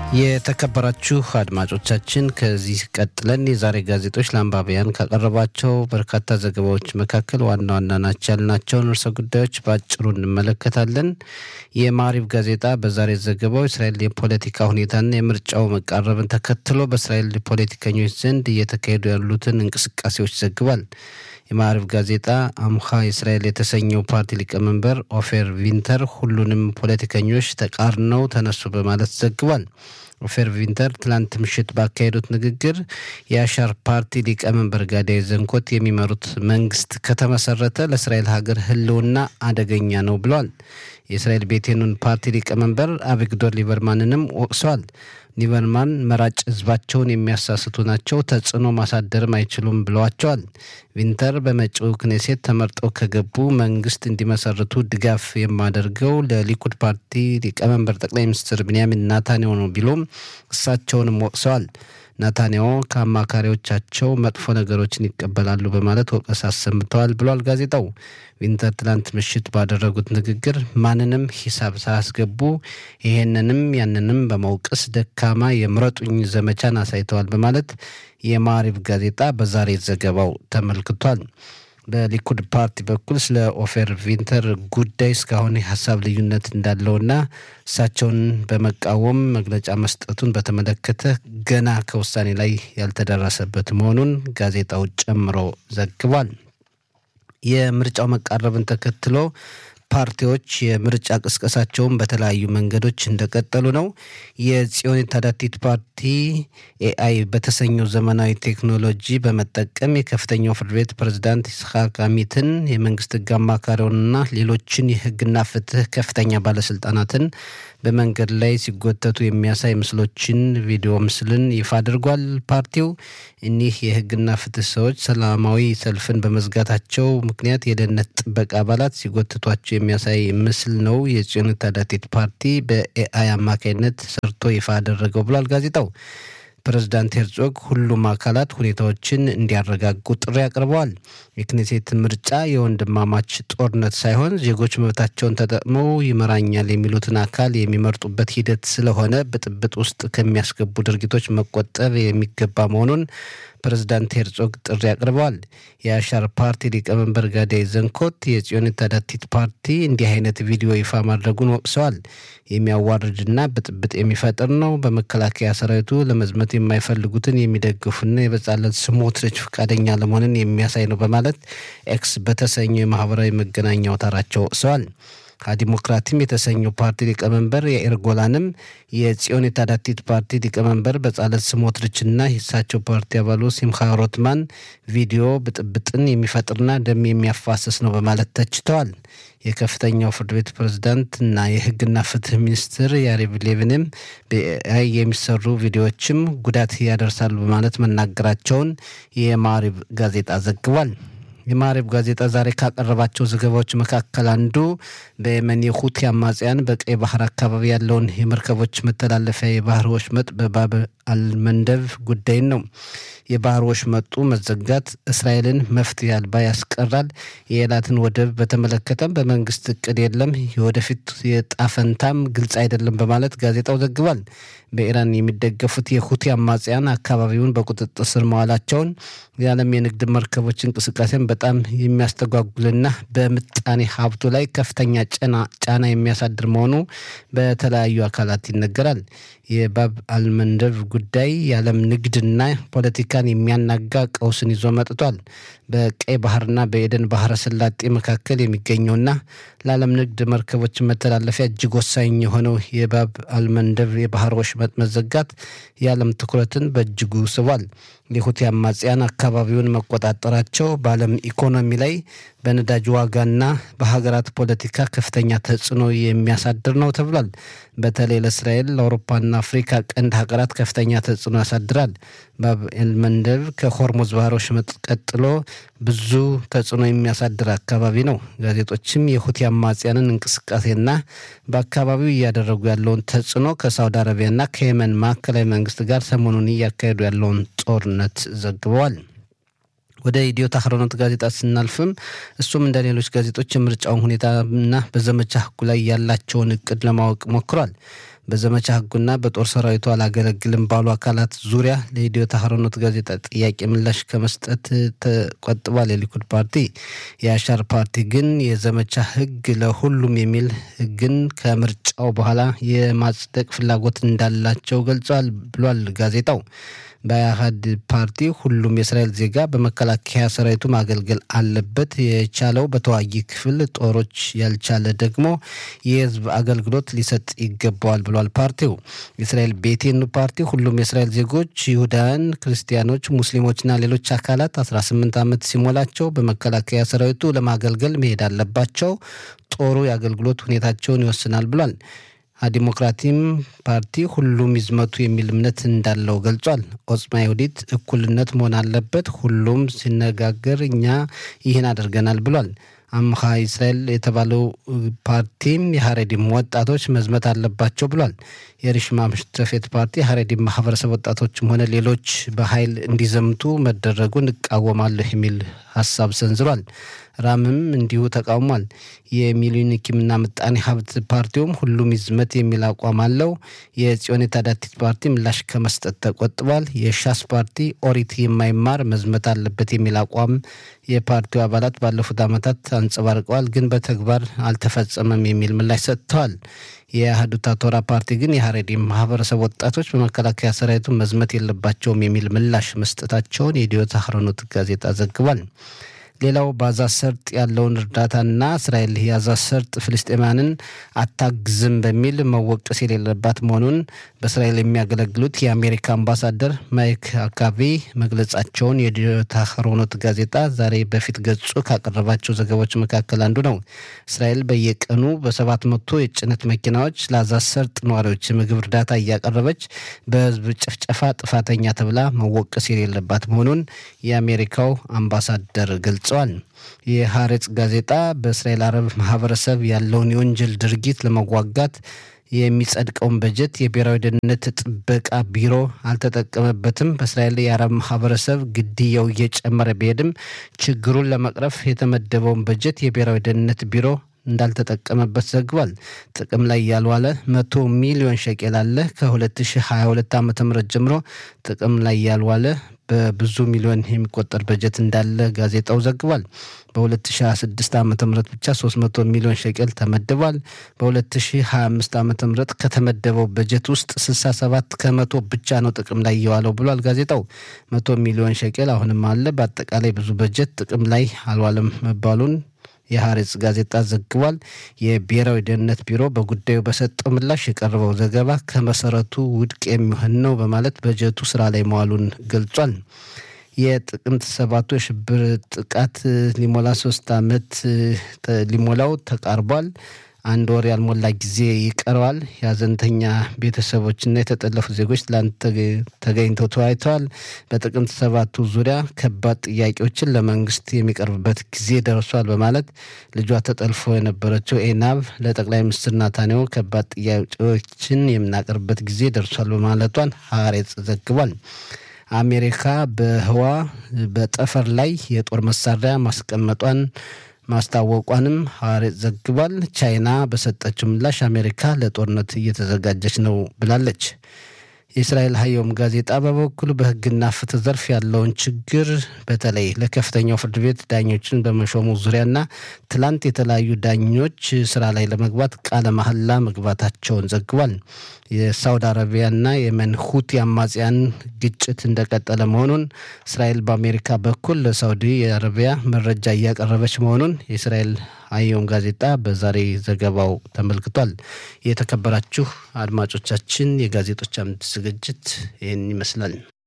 የተከበራችሁ አድማጮቻችን ከዚህ ቀጥለን የዛሬ ጋዜጦች ለአንባቢያን ካቀረቧቸው በርካታ ዘገባዎች መካከል ዋና ዋና ናቸው ያልናቸውን ርዕሰ ጉዳዮች በአጭሩ እንመለከታለን። የማሪብ ጋዜጣ በዛሬ ዘገባው እስራኤል የፖለቲካ ሁኔታና የምርጫው መቃረብን ተከትሎ በእስራኤል ፖለቲከኞች ዘንድ እየተካሄዱ ያሉትን እንቅስቃሴዎች ዘግቧል። የማዕሪፍ ጋዜጣ አምሃ እስራኤል የተሰኘው ፓርቲ ሊቀመንበር ኦፌር ቪንተር ሁሉንም ፖለቲከኞች ተቃርነው ተነሱ በማለት ዘግቧል። ኦፌር ቪንተር ትላንት ምሽት ባካሄዱት ንግግር የአሻር ፓርቲ ሊቀመንበር ጋዳይ ዘንኮት የሚመሩት መንግስት ከተመሰረተ ለእስራኤል ሀገር ሕልውና አደገኛ ነው ብለዋል። የእስራኤል ቤቴኑን ፓርቲ ሊቀመንበር አቪግዶር ሊበርማንንም ወቅሰዋል። ሊበርማን መራጭ ህዝባቸውን የሚያሳስቱ ናቸው፣ ተጽዕኖ ማሳደርም አይችሉም ብለዋቸዋል። ቪንተር በመጪው ክኔሴት ተመርጠው ከገቡ መንግስት እንዲመሰርቱ ድጋፍ የማደርገው ለሊኩድ ፓርቲ ሊቀመንበር ጠቅላይ ሚኒስትር ብንያሚን ናታንያሁ ነው ቢሉም እሳቸውንም ወቅሰዋል። ናታንያሁ ከአማካሪዎቻቸው መጥፎ ነገሮችን ይቀበላሉ በማለት ወቀሳ አሰምተዋል ብሏል ጋዜጣው። ቪንተር ትላንት ምሽት ባደረጉት ንግግር ማንንም ሂሳብ ሳያስገቡ ይሄንንም ያንንም በመውቀስ ደካማ የምረጡኝ ዘመቻን አሳይተዋል በማለት የማሪብ ጋዜጣ በዛሬ ዘገባው ተመልክቷል። በሊኩድ ፓርቲ በኩል ስለ ኦፌር ቪንተር ጉዳይ እስካሁን የሀሳብ ልዩነት እንዳለውና እሳቸውን በመቃወም መግለጫ መስጠቱን በተመለከተ ገና ከውሳኔ ላይ ያልተደረሰበት መሆኑን ጋዜጣው ጨምሮ ዘግቧል። የምርጫው መቃረብን ተከትሎ ፓርቲዎች የምርጫ ቅስቀሳቸውን በተለያዩ መንገዶች እንደቀጠሉ ነው። የጽዮን ታዳቲት ፓርቲ ኤአይ በተሰኘው ዘመናዊ ቴክኖሎጂ በመጠቀም የከፍተኛው ፍርድ ቤት ፕሬዝዳንት ይስሐቅ አሚትን የመንግስት ህግ አማካሪውንና ሌሎችን የህግና ፍትህ ከፍተኛ ባለስልጣናትን በመንገድ ላይ ሲጎተቱ የሚያሳይ ምስሎችን፣ ቪዲዮ ምስልን ይፋ አድርጓል። ፓርቲው እኒህ የህግና ፍትህ ሰዎች ሰላማዊ ሰልፍን በመዝጋታቸው ምክንያት የደህንነት ጥበቃ አባላት ሲጎትቷቸው የሚያሳይ ምስል ነው የጽዮን ታዳቲት ፓርቲ በኤአይ አማካኝነት ሰርቶ ይፋ አደረገው ብሏል ጋዜጣው። ፕሬዝዳንት ሄርዞግ ሁሉም አካላት ሁኔታዎችን እንዲያረጋጉ ጥሪ አቅርበዋል። የክኔሴት ምርጫ የወንድማማች ጦርነት ሳይሆን ዜጎች መብታቸውን ተጠቅመው ይመራኛል የሚሉትን አካል የሚመርጡበት ሂደት ስለሆነ ብጥብጥ ውስጥ ከሚያስገቡ ድርጊቶች መቆጠብ የሚገባ መሆኑን ፕሬዝዳንት ሄርዞግ ጥሪ አቅርበዋል። የአሻር ፓርቲ ሊቀመንበር ጋዳይ ዘንኮት የጽዮን ታዳቲት ፓርቲ እንዲህ አይነት ቪዲዮ ይፋ ማድረጉን ወቅሰዋል። የሚያዋርድና ብጥብጥ የሚፈጥር ነው። በመከላከያ ሰራዊቱ ለመዝመት የማይፈልጉትን የሚደግፉና የበጻለት ስሞትሪች ፈቃደኛ ለመሆንን የሚያሳይ ነው በማለት ኤክስ በተሰኘው የማህበራዊ መገናኛ አውታራቸው ወቅሰዋል። ዲሞክራቲም የተሰኘው ፓርቲ ሊቀመንበር የኢር ጎላንም የጽዮን የታዳቲት ፓርቲ ሊቀመንበር በጻለት ስሞትሪችና የእሳቸው ፓርቲ አባሉ ሲምካ ሮትማን ቪዲዮ ብጥብጥን የሚፈጥርና ደም የሚያፋስስ ነው በማለት ተችተዋል። የከፍተኛው ፍርድ ቤት ፕሬዝዳንት እና የህግና ፍትህ ሚኒስትር ያሪቭ ሌቪንም በኤአይ የሚሰሩ ቪዲዮዎችም ጉዳት ያደርሳሉ በማለት መናገራቸውን የማሪብ ጋዜጣ ዘግቧል። የማሪብ ጋዜጣ ዛሬ ካቀረባቸው ዘገባዎች መካከል አንዱ በየመን የሁቲ አማጽያን በቀይ ባህር አካባቢ ያለውን የመርከቦች መተላለፊያ የባህር ወሽመጥ በባብ አልመንደብ ጉዳይን ነው። የባህር ወሽመጡ መዘጋት እስራኤልን መፍትሄ አልባ ያስቀራል። የኤላትን ወደብ በተመለከተም በመንግስት እቅድ የለም፣ የወደፊት የጣፈንታም ግልጽ አይደለም በማለት ጋዜጣው ዘግቧል። በኢራን የሚደገፉት የሁቲ አማጽያን አካባቢውን በቁጥጥር ስር መዋላቸውን የዓለም የንግድ መርከቦች እንቅስቃሴን በጣም የሚያስተጓጉልና በምጣኔ ሀብቱ ላይ ከፍተኛ ጫና የሚያሳድር መሆኑ በተለያዩ አካላት ይነገራል። የባብ አልመንደብ ጉዳይ የዓለም ንግድና ፖለቲካን የሚያናጋ ቀውስን ይዞ መጥቷል። በቀይ ባህርና በኤደን ባህረ ሰላጤ መካከል የሚገኘውና ለዓለም ንግድ መርከቦች መተላለፊያ እጅግ ወሳኝ የሆነው የባብ አልመንደብ የባህር ወሽመጥ መዘጋት የዓለም ትኩረትን በእጅጉ ስቧል። የሁቲ አማጽያን አካባቢውን መቆጣጠራቸው በዓለም ኢኮኖሚ ላይ በነዳጅ ዋጋና በሀገራት ፖለቲካ ከፍተኛ ተጽዕኖ የሚያሳድር ነው ተብሏል። በተለይ ለእስራኤል ለአውሮፓና አፍሪካ ቀንድ ሀገራት ከፍተኛ ተጽዕኖ ያሳድራል። ባብ ኤልመንደብ ከሆርሙዝ ባህረ ወሽመጥ ቀጥሎ ብዙ ተጽዕኖ የሚያሳድር አካባቢ ነው። ጋዜጦችም የሁቲ አማጽያንን እንቅስቃሴና በአካባቢው እያደረጉ ያለውን ተጽዕኖ ከሳውዲ አረቢያና ከየመን ማዕከላዊ መንግስት ጋር ሰሞኑን እያካሄዱ ያለውን ጦርነት ዘግበዋል። ወደ ኢትዮ ታህሮኖት ጋዜጣ ስናልፍም እሱም እንደ ሌሎች ጋዜጦች የምርጫውን ሁኔታና በዘመቻ ህጉ ላይ ያላቸውን እቅድ ለማወቅ ሞክሯል። በዘመቻ ህጉና በጦር ሰራዊቱ አላገለግልም ባሉ አካላት ዙሪያ ለኢትዮ ታህሮኖት ጋዜጣ ጥያቄ ምላሽ ከመስጠት ተቆጥቧል። የሊኩድ ፓርቲ የአሻር ፓርቲ ግን የዘመቻ ህግ ለሁሉም የሚል ህግን ከምርጫው በኋላ የማጽደቅ ፍላጎት እንዳላቸው ገልጸዋል ብሏል ጋዜጣው። በአህድ ፓርቲ ሁሉም የእስራኤል ዜጋ በመከላከያ ሰራዊቱ ማገልገል አለበት፣ የቻለው በተዋጊ ክፍል ጦሮች ያልቻለ ደግሞ የህዝብ አገልግሎት ሊሰጥ ይገባዋል ብሏል ፓርቲው። የእስራኤል ቤቴኑ ፓርቲ ሁሉም የእስራኤል ዜጎች ይሁዳውያን፣ ክርስቲያኖች፣ ሙስሊሞችና ሌሎች አካላት 18 ዓመት ሲሞላቸው በመከላከያ ሰራዊቱ ለማገልገል መሄድ አለባቸው። ጦሩ የአገልግሎት ሁኔታቸውን ይወስናል ብሏል። ዲሞክራቲም ፓርቲ ሁሉም ይዝመቱ የሚል እምነት እንዳለው ገልጿል። ኦጽማ ይሁዲት እኩልነት መሆን አለበት፣ ሁሉም ሲነጋገር እኛ ይህን አድርገናል ብሏል። አምሃ እስራኤል የተባለው ፓርቲም የሀሬዲም ወጣቶች መዝመት አለባቸው ብሏል። የሪሽማ ምሽተፌት ፓርቲ ሀሬዲም ማህበረሰብ ወጣቶችም ሆነ ሌሎች በኃይል እንዲዘምቱ መደረጉን እቃወማለሁ የሚል ሀሳብ ሰንዝሯል። ራምም እንዲሁ ተቃውሟል። የሚሊኒኪምና ምጣኔ ሀብት ፓርቲውም ሁሉም ይዝመት የሚል አቋም አለው። የጽዮን ታዳቲት ፓርቲ ምላሽ ከመስጠት ተቆጥቧል። የሻስ ፓርቲ ኦሪት የማይማር መዝመት አለበት የሚል አቋም የፓርቲው አባላት ባለፉት ዓመታት አንጸባርቀዋል፣ ግን በተግባር አልተፈጸመም የሚል ምላሽ ሰጥተዋል። የአህዱታ ቶራ ፓርቲ ግን የሀሬዲ ማህበረሰብ ወጣቶች በመከላከያ ሰራዊቱ መዝመት የለባቸውም የሚል ምላሽ መስጠታቸውን የኢዲዮት አህሮኖት ጋዜጣ ዘግቧል። ሌላው በአዛ ሰርጥ ያለውን እርዳታና እስራኤል የአዛ ሰርጥ ፍልስጤማንን አታግዝም በሚል መወቀስ የሌለባት መሆኑን በእስራኤል የሚያገለግሉት የአሜሪካ አምባሳደር ማይክ አካቪ መግለጻቸውን የዲዮታ ሆሮኖት ጋዜጣ ዛሬ በፊት ገጹ ካቀረባቸው ዘገባዎች መካከል አንዱ ነው። እስራኤል በየቀኑ በሰባት መቶ የጭነት መኪናዎች ለአዛ ሰርጥ ነዋሪዎች የምግብ እርዳታ እያቀረበች በህዝብ ጭፍጨፋ ጥፋተኛ ተብላ መወቀስ የሌለባት መሆኑን የአሜሪካው አምባሳደር ገልጸዋል። የሀሬጽ ጋዜጣ በእስራኤል አረብ ማህበረሰብ ያለውን የወንጀል ድርጊት ለመዋጋት የሚጸድቀውን በጀት የብሔራዊ ደህንነት ጥበቃ ቢሮ አልተጠቀመበትም። በእስራኤል የአረብ ማህበረሰብ ግድያው እየጨመረ ቢሄድም ችግሩን ለመቅረፍ የተመደበውን በጀት የብሔራዊ ደህንነት ቢሮ እንዳልተጠቀመበት ዘግቧል። ጥቅም ላይ ያልዋለ መቶ ሚሊዮን ሸቄል አለ። ከ2022 ዓ ም ጀምሮ ጥቅም ላይ ያልዋለ በብዙ ሚሊዮን የሚቆጠር በጀት እንዳለ ጋዜጣው ዘግቧል። በ2026 ዓ ም ብቻ 300 ሚሊዮን ሸቀል ተመድቧል። በ2025 ዓ ም ከተመደበው በጀት ውስጥ 67 ከመቶ ብቻ ነው ጥቅም ላይ የዋለው ብሏል ጋዜጣው። መቶ ሚሊዮን ሸቀል አሁንም አለ። በአጠቃላይ ብዙ በጀት ጥቅም ላይ አልዋለም መባሉን የሀሬጽ ጋዜጣ ዘግቧል። የብሔራዊ ደህንነት ቢሮ በጉዳዩ በሰጠው ምላሽ የቀረበው ዘገባ ከመሰረቱ ውድቅ የሚሆን ነው በማለት በጀቱ ስራ ላይ መዋሉን ገልጿል። የጥቅምት ሰባቱ የሽብር ጥቃት ሊሞላ ሶስት ዓመት ሊሞላው ተቃርቧል። አንድ ወር ያልሞላ ጊዜ ይቀረዋል። የሀዘንተኛ ቤተሰቦችና የተጠለፉ ዜጎች ትላንት ተገኝተው ተወያይተዋል። በጥቅምት ሰባቱ ዙሪያ ከባድ ጥያቄዎችን ለመንግስት የሚቀርብበት ጊዜ ደርሷል በማለት ልጇ ተጠልፎ የነበረችው ኤናብ ለጠቅላይ ሚኒስትር ናታንያሁ ከባድ ጥያቄዎችን የምናቀርብበት ጊዜ ደርሷል በማለቷን ሀሬጽ ዘግቧል። አሜሪካ በህዋ በጠፈር ላይ የጦር መሳሪያ ማስቀመጧን ማስታወቋንም ሐሬት ዘግቧል። ቻይና በሰጠችው ምላሽ አሜሪካ ለጦርነት እየተዘጋጀች ነው ብላለች። የእስራኤል ሀየውም ጋዜጣ በበኩሉ በህግና ፍትህ ዘርፍ ያለውን ችግር በተለይ ለከፍተኛው ፍርድ ቤት ዳኞችን በመሾሙ ዙሪያና ትላንት የተለያዩ ዳኞች ስራ ላይ ለመግባት ቃለ መሐላ መግባታቸውን ዘግቧል። የሳውዲ አረቢያና የመን ሁቲ አማጽያን ግጭት እንደቀጠለ መሆኑን እስራኤል በአሜሪካ በኩል ለሳውዲ አረቢያ መረጃ እያቀረበች መሆኑን የእስራኤል አየም ጋዜጣ በዛሬ ዘገባው ተመልክቷል። የተከበራችሁ አድማጮቻችን የጋዜጦች አምድ ዝግጅት ይህን ይመስላል።